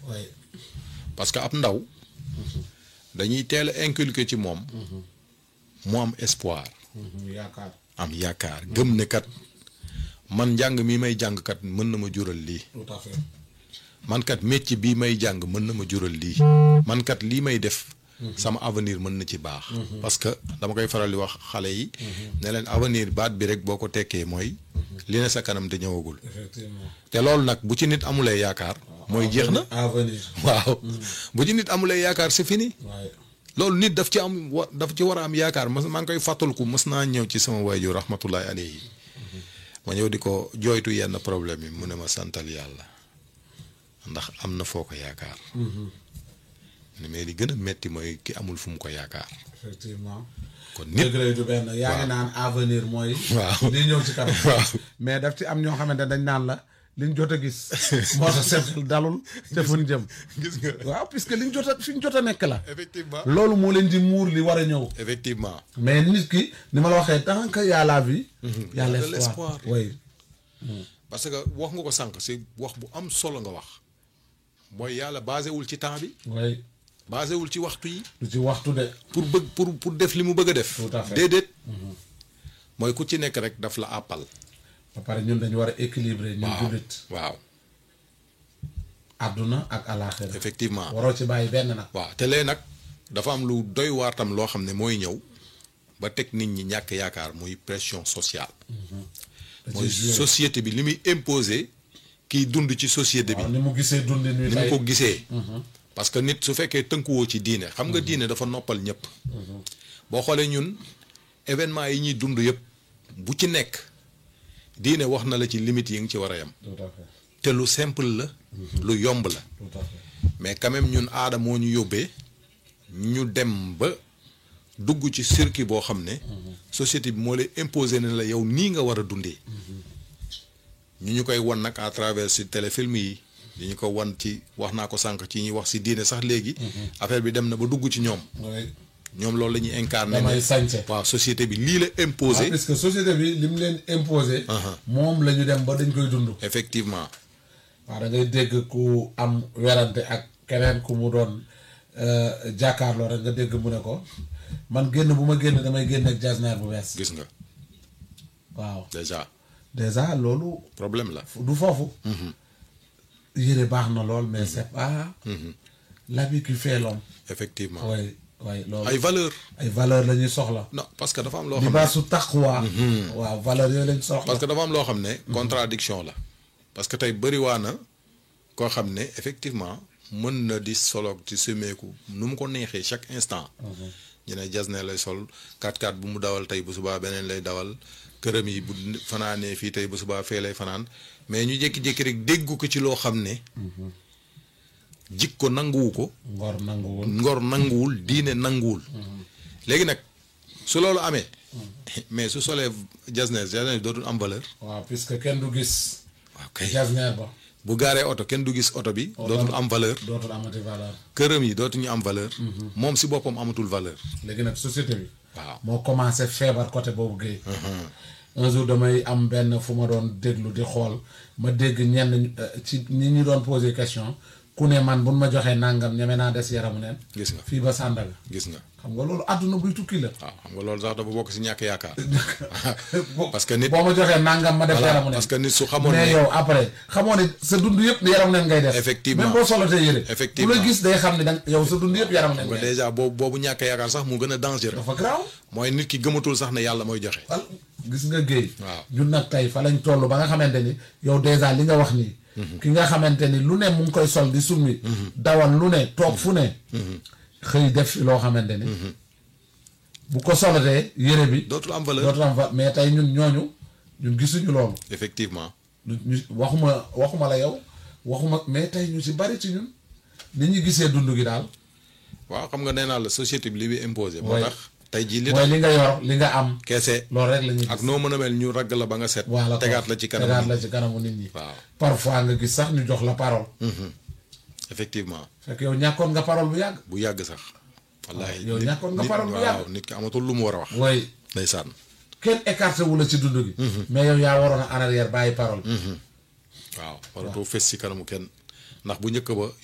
oui parce que ab ndaw dañuy teel a inculquer ci moom mu am espoir yaakaar am yaakaar gëm ne kat man njàng mi may jàng kat mën na ma jural lii tout à fait man kat métier bii may jàng mën na ma jural lii man kat lii may def sama avenir mën na ci baax parce que dama koy faral di wax xale yi ne leen avenir baat bi rek boo ko tekkee mooy li ne sa kanam te ñëwagul effectivement te loolu nag bu ci nit amulee yaakaar mooy jeex na avenir waaw bu ci nit amulee yaakaar c'est fini waaye loolu nit daf ci am wa daf ci war a am yaakaar mas maa ngi koy fàttaliku mës naa ñëw ci sama waajur rahmatullahi alayhi ma ñëw di ko jooytu yenn problème yi mu ne ma santal yàlla ndax am na foo ko yaakaar ne mais li gën a metti mooy ki amul fu mu ko yaakaar effectivement kon nit degré du benn yaa ngi naan avenir mooy Waaw. li ñëw ci kanam waaw mais daf ci am ñoo xamante dañ naan la liñ jot a gis moo tax seen xel dalul te fuñ jëm gis nga waaw puisque liñ jot a fi ñu jot a nekk la effectivement loolu moo leen di muur li war a ñëw effectivement mais nit ki ni ma la waxee tant que y a la vie y a Y a de l'espoir l'espoir. oui parce que wax nga ko sànq si wax bu am solo nga wax mooy yàlla basé wul ci temps bi oui basé wul ci waxtu yi du ci waxtu de pour bëgg pour pour def li mu bëgg a def Tout à fait. déedéet mooy ku ci nekk rek daf la àppal ba pare ñun dañu war a équilibrer ñun waaw jullit waaw àdduna ak alaaxira effectivement waroo ci bàyyi benn nag waaw te lee nag dafa am lu doy waar tam loo xam ne mooy ñëw ba teg nit ñi ñàkk yaakaar muy pression sociale da mooy ciy jouer. société bi li muy imposer kiy dund ci société bi waaw ni mu gisee dundin wi ni mu tey ko gisee parce que nit su fekkee tënkuwoo ci diine xam nga diine dafa noppal ñëpp boo xoolee ñun événement yi ñuy dund yëpp bu ci nekk diine wax na la ci limites yi nga ci war a yem tout à fait te lu simple la lu yomb la tout à fait mais quand même ñun aada moo ñu yóbbee ñu dem ba dugg ci circuit boo xam ne société bi moo lay imposer ne la yow nii nga war a dundee ñu ñu koy wan nag à travers si téléfilm yi di ñu ko wan ci wax naa ko sànq ci ñuy wax si diine sax léegi affaire bi dem na ba dugg ci ñoom oui ñoom loolu la ñuy incarné damay ne sañse waaw société bi lii la waaw imposé parce que société bi li mu leen imposé Aha. moom la ñu dem ba dañ koy dund effectivement waaw da ngay dégg ku am werante ak keneen ku mu doon euh, jàkkaarloo rek nga dégg mu ne ko man génn bu ma génn damay génn ak jasneer bu bees gis nga waaw déjà déjà loolu problème la du foofu yére baax na lool mais c'est pas l'habit qui fait l'homme effectivement way way loolu ay valeur ay valeur la ñuy soxla non parce que dafa am loo xam ne libaasu taqwa waaw valeur yooyu lañ soxla parce que dafa am loo xam ne contradiction la parce que tey bëriwaa na koo xam ne effectivement mën na di solo ci semeeku nu mu ko neexee chaque instant ñu ne jas ne lay sol 4x4 bu mu dawal tey bu subaa beneen lay dawal këram yi bu fanaanee fii tey bu subaa fee lay fanaan mais ñu jékki-jékki rek déggu ko ci loo xam ne jikko nanguwu ko ngor nanguwul ngor nanguwul diine nanguwul léegi nag su loolu amee mais su solee jasneer jasneer dootul am valeur waaw puisque kenn du gis waaw kay jasneer ba bu gaaree oto kenn du gis oto bi dootul am valeur dootul amati valeur këram yi dootuñu am valeur moom si boppam amatul valeur léegi nag société bi waaw moo commencé feebar côté boobu géey un jour damay am benn fu ma doon déglu di xool ma dégg ñenn euh, ci ñi ñu doon posé question ku ne man buñ ma joxee nangam ñeme naa des yaramu neen gis nga fii ba Sandaga gis nga xam nga loolu àdduna buy tukki la waaw xam nga loolu sax dafa bokk si ñàkk yaakaar parce que nit boo ma joxee nangam ma def voilà yaramu neen parce que nit su xamoon mais ne yow après xamoo ne sa dund yëpp yaramu neen ngay def Effectivement. même boo solotee yére Effectivement. ku la gis day xam ne danga yow sa dund yëpp yaramu neen nga ngay def déjà boobu boobu ñàkk yaakaar sax mu gën a dangereux dafa garaaw mooy nit ki gëmatul sax ne yàlla mooy joxe wal gis nga géey Waaw. ñun nag tey fa lañ toll ba nga xamante ni yow dèjà li nga wax nii ki nga xamante ni lu ne mu ngi koy sol di summi dawal lu ne toog fu ne xëy def fi loo xamante ni bu ko solatee yére bi dootul am valeur dootul am fa mais tey ñun ñooñu ñun gisuñu loolu effectivement ñu ñu- waxuma waxuma la yow waxuma mais tey ñu si bari ci ñun ni ñu gisee dund gi daal waaw xam nga nee naa la société bi li bi imposé moo Ouais. tax tey jii li mooy tax li nga yor li nga am keese loolu rek la ñuy ak gis noo mën a mel ñu ragg la ba nga set voilà tegaat la ci kanam tegaat la ci kanamu nit ñi waaw parfois nga gis sax ñu jox la parole effectivement fekk yow ñàkkoon nga parole bu yàgg bu yàgg sax wallaahi yow nit- ñàkkoon nga nit- parole bu waaw yàgg. nit ki amatul lu mu war a wax way ndeysaan kenn écarté wu la ci dund gi mais yow yaa waroon a en arrière bàyyi parole waaw waratoo fes ci kanamu kenn ndax bu njëkk ba